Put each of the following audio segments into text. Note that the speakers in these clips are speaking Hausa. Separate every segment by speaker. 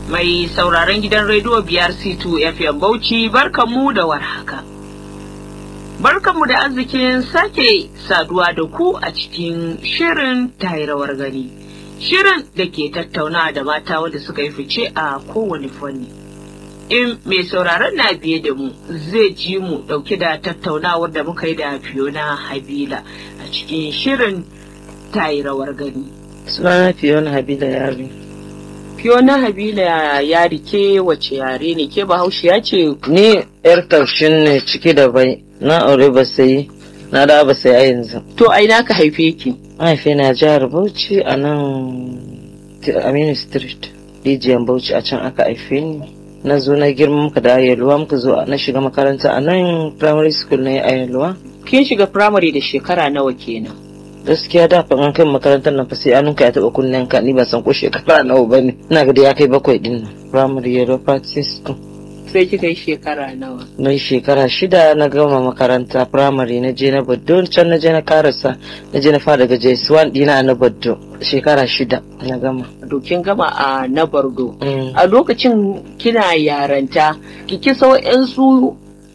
Speaker 1: Mai sauraron gidan rediyo biyar C2 FM Bauchi barkanmu da warhaka. Barkanmu da arzikin sake saduwa da ku a cikin shirin tairawar gani. Shirin da ke tattauna da mata wanda suka yi fice a kowane fanni. In mai sauraron na biye da mu zai ji mu dauke da tattaunawar da muka yi da Fiona Habila a cikin shirin tairawar gani.
Speaker 2: Sunana Fiona Habila Yari.
Speaker 1: Fiona Habila ya rike wace yare ne ke bahaushiya ce
Speaker 2: Ni yar taushin ne ciki da bai, na aure ba sai, na da ba sai a yanzu.
Speaker 1: to ai ka haife ki.
Speaker 2: Mahaifi na jihar Bauchi a nan Aminu Street, Rijiyar Bauchi a can aka haife ni. Na zo na girma muka da Ayelwa muka zo na shiga makaranta a nan primary school na Ayelwa.
Speaker 1: Kin shiga firamare da shekara nawa kenan.
Speaker 2: Gaskiya da fa an kai makarantar nan fa sai anunka ya taɓa kunnen ka ni ban san ko shekara nawa ba ne. Ina ga da ya kai bakwai din nan. Primary Yellow Practice School.
Speaker 1: Sai kika yi shekara nawa.
Speaker 2: na yi shekara shida na gama makaranta firamare na je na baddo can na je na karasa na je na fara daga js1 dina na baddo shekara shida na gama
Speaker 1: Dokin gama a na Bardo.
Speaker 2: Mm.
Speaker 1: A lokacin kina yaranta, ki kisa wa'yansu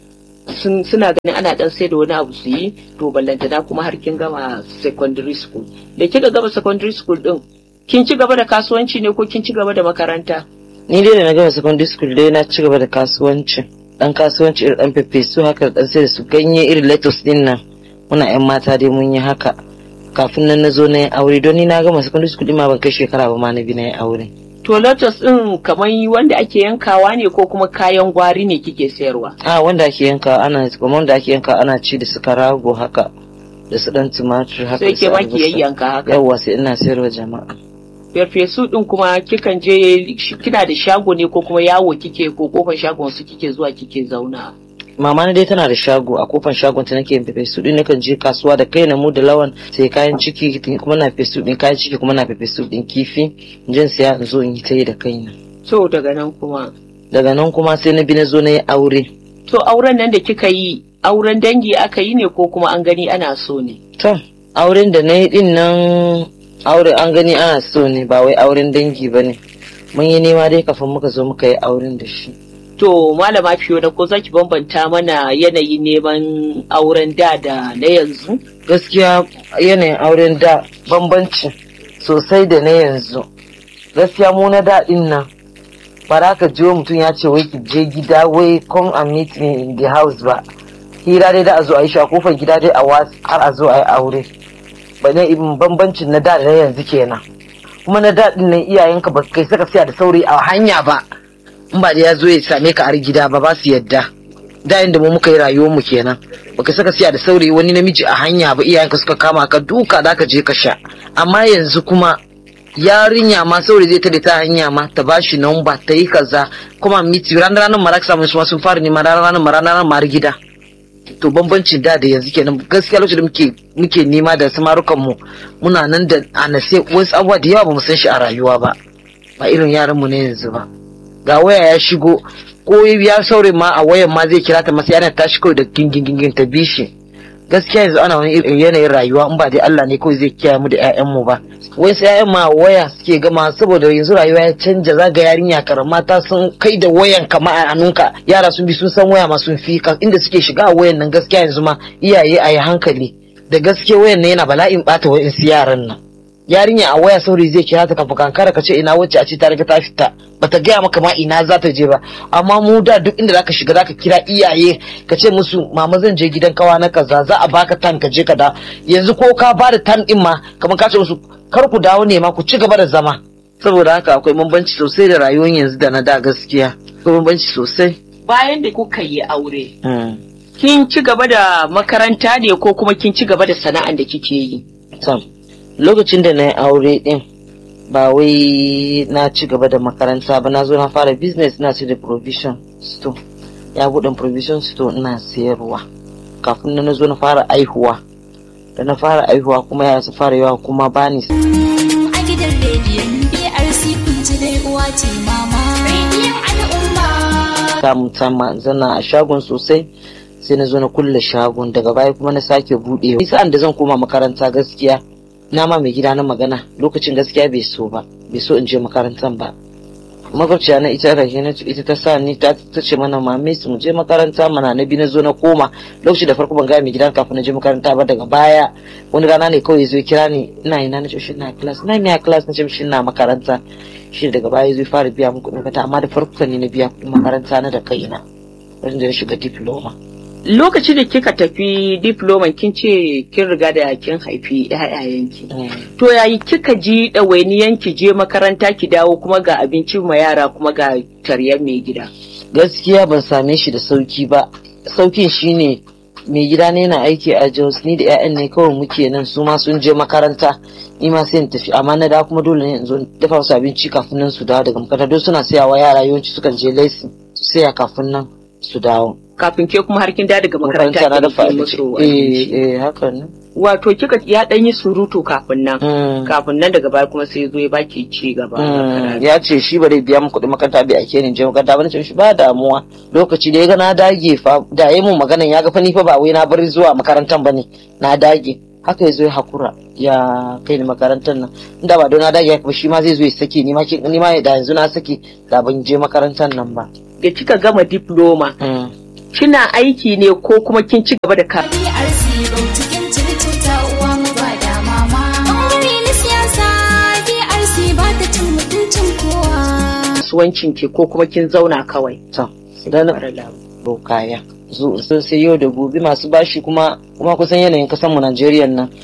Speaker 1: sun- suna ganin ana dan sai da wani abu su yi, to ballantana kuma har kin gama secondary school. Da kika gama secondary school din, kin ci gaba da kasuwanci ne ko kin ci gaba da makaranta?
Speaker 2: ni dai da na gama secondary school dai na ci gaba da kasuwanci dan kasuwanci irin dan fefe su haka da dan sai da su ganye irin lettuce din nan muna yan mata dai mun yi haka kafin nan na zo na yi aure don ni na gama secondary school din ma ban kai shekara ba ma na bi na yi aure
Speaker 1: To lotus din kamar wanda ake yankawa ne ko kuma kayan gwari ne kike sayarwa?
Speaker 2: a wanda ake yanka ana kuma wanda ake yanka ana ci da su karago haka da su dan tumatur haka
Speaker 1: Sai
Speaker 2: da
Speaker 1: ke
Speaker 2: su
Speaker 1: ma ki
Speaker 2: albasa.
Speaker 1: yayyanka haka.
Speaker 2: yawwa sai ina sayarwa jama'a
Speaker 1: Farfesu din kuma kikan je kina da shago ne ko kuma yawo kike ko kofar shagon su kike zuwa kike zauna.
Speaker 2: mama na dai tana da shago a kofar shagon ta nake yin fefe su din nakan je kasuwa da kai na mu da lawan sai kayan ciki kuma na fefe su din kayan ciki kuma na fefe su din kifi in je in siya in zo in yi ta yi da kaina
Speaker 1: To daga nan kuma.
Speaker 2: daga nan kuma sai na bi na zo na yi aure
Speaker 1: To auren nan da kika yi auren dangi aka yi ne ko kuma an gani ana so ne?
Speaker 2: to auren da na yi din nan aure an gani ana so ne ba wai auren dangi ba ne mun yi nema dai kafin muka zo muka yi auren da shi
Speaker 1: To malama Fiona ko zaki bambanta mana yanayin neman auren da da na yanzu?
Speaker 2: gaskiya yanayin auren da bambanci sosai da na yanzu gaskiya mu na daɗin nan ba za ka jiwo mutum ya ce wai ki je gida wai come and meet me in the house ba hira dai da a zo a yi shi a kofar gida dai a wasu har a zo a yi aure ba ne ibin bambancin na da da na yanzu kenan kuma na daɗin nan iyayenka ba kai saka siya da sauri a hanya ba in ba da ya zo ya same ka har gida ba ba su yadda da inda mu muka yi rayuwar mu kenan baka saka siya da saurayi wani namiji a hanya ba iyayenka suka kama ka duka da ka je ka sha amma yanzu kuma yarinya ma saurayi zai tada ta hanya ma ta bashi namba ta yi kaza kuma miti ranar ranar mara ka samu su ma sun fara neman ranar ranar mara ranar mara gida to bambancin da da yanzu kenan gaskiya lokacin da muke muke nema da samarukan mu muna nan da anase wasu abubuwa da yawa ba mu san shi a rayuwa ba ba irin yaran mu ne yanzu ba ga waya ya shigo ko ya saure ma a wayan ma zai kira ta masa yana tashi kawai da gingin ta bi shi gaskiya yanzu ana wani irin yanayin rayuwa in ba dai Allah ne kawai zai kiyaye mu da ƴaƴan mu ba wai sai ƴaƴan ma waya suke gama saboda yanzu rayuwa ya canja zaga yarinya karama ta sun kai da wayan kama a hannunka yara sun bi sun san waya ma sun fi ka inda suke shiga a wayan nan gaskiya yanzu ma iyaye a yi hankali da gaskiya wayan nan yana bala'in bata wa'insu yaran nan yarinya a waya saurayi zai kira ta kafin kankara ka ce ina wacce a ce ta riga ta fita bata gaya maka ma ina za ta je ba amma mu da duk inda zaka shiga zaka kira iyaye ka ce musu mama zan je gidan kawa na kaza za a baka tan ka je ka da yanzu ko ka ba da tan din ma kamar ka ce musu kar ku dawo ne ma ku ci gaba da zama saboda haka akwai bambanci sosai da rayuwar yanzu da na da gaskiya akwai bambanci sosai
Speaker 1: Bayan da kuka yi aure, kin ci gaba da makaranta ne ko kuma kin ci gaba da sana'an da kike yi?
Speaker 2: Sam, lokacin da na yi aure din ba wai na ci gaba da makaranta ba na zo na fara business na ce da provision store ya buɗe provision store ina sayarwa kafin na zo na fara aihuwa da na fara aihuwa kuma ya su fara yawa kuma bani
Speaker 3: a gidan rediyon BRC kun ji dai uwa ce mama. Rediyon al'umma.
Speaker 2: samun sama zana a shagon sosai sai na zo na kulle shagon daga baya kuma na sake buɗewa Ni sa'an da zan koma makaranta gaskiya na ma mai gida na magana lokacin gaskiya bai so ba bai so in je makarantan ba makwabciya na ita rahina ita ta sa ni ta ta ce mana mame su mu je makaranta mana na bi na zo na koma lokaci da farko ban ga mai gidan kafin na je makaranta ba daga baya wani rana ne kawai zo kira ni ina ina na ce shi na class na ina class na ce shi na makaranta shi daga baya zai fara biya mu kuɗin makaranta amma da farko ne na biya kuɗin makaranta na da kaina wajen da na shiga diploma
Speaker 1: Lokacin da kika tafi diploma kin ce kin riga da kin haifi ƴaƴayenki. To yayi kika ji ɗawainiyan ki je makaranta ki dawo kuma ga abinci ma yara kuma ga taryar mai gida.
Speaker 2: gaskiya ban same shi da sauki ba saukin shine mai gida ne na aiki a Jos ni da 'ya'yan ne kawai muke nan su ma sun je makaranta ni ma sai in tafi amma na da kuma dole ne in zo in dafa musu abinci kafin nan su dawo daga makaranta don suna sayawa yara yawanci sukan je laisin su saya kafin nan su dawo
Speaker 1: Kafin ke kuma har kin da daga makaranta
Speaker 2: na
Speaker 1: kin
Speaker 2: dafa
Speaker 1: yi
Speaker 2: abinci
Speaker 1: musu
Speaker 2: eh
Speaker 1: abinci.
Speaker 2: eh haka ne
Speaker 1: Wato kika ya ɗan yi surutu kafin nan.
Speaker 2: Mm.
Speaker 1: Kafin nan daga baya kuma sai ya zo ya baki ci gaba. da
Speaker 2: Mm,
Speaker 1: karatu.
Speaker 2: ya ce shi ba zai biya mu kuɗin makaranta bai ake ni je makaranta ba na ce shi ba damuwa lokaci da ya ga na dage fa da ya mun maganan ya ga fa ni fa ba wai na bari zuwa makarantan bane na dage haka ya zo ya hakura ya kai ni makarantar nan inda ba don na dage haka ba shi ma zai zo ya sake ni ma kin- ni ma da yanzu na sake da ban je makarantar nan ba
Speaker 1: Da kika gama diploma
Speaker 2: Mm.
Speaker 1: kina aiki ne ko kuma kin ci gaba da ka
Speaker 3: BRC cikin circuta uwa mu ba da mama. Ɓangare na siyasa BRC ba ta cin mutuncin kowa.
Speaker 1: kasuwancin ki ko kuma kin zauna kawai.
Speaker 2: to dan
Speaker 1: Fara labu.
Speaker 2: kaya zo sun sai yau da gobe masu bashi kuma kuma kusan yanayin kasan mu Najeriya nan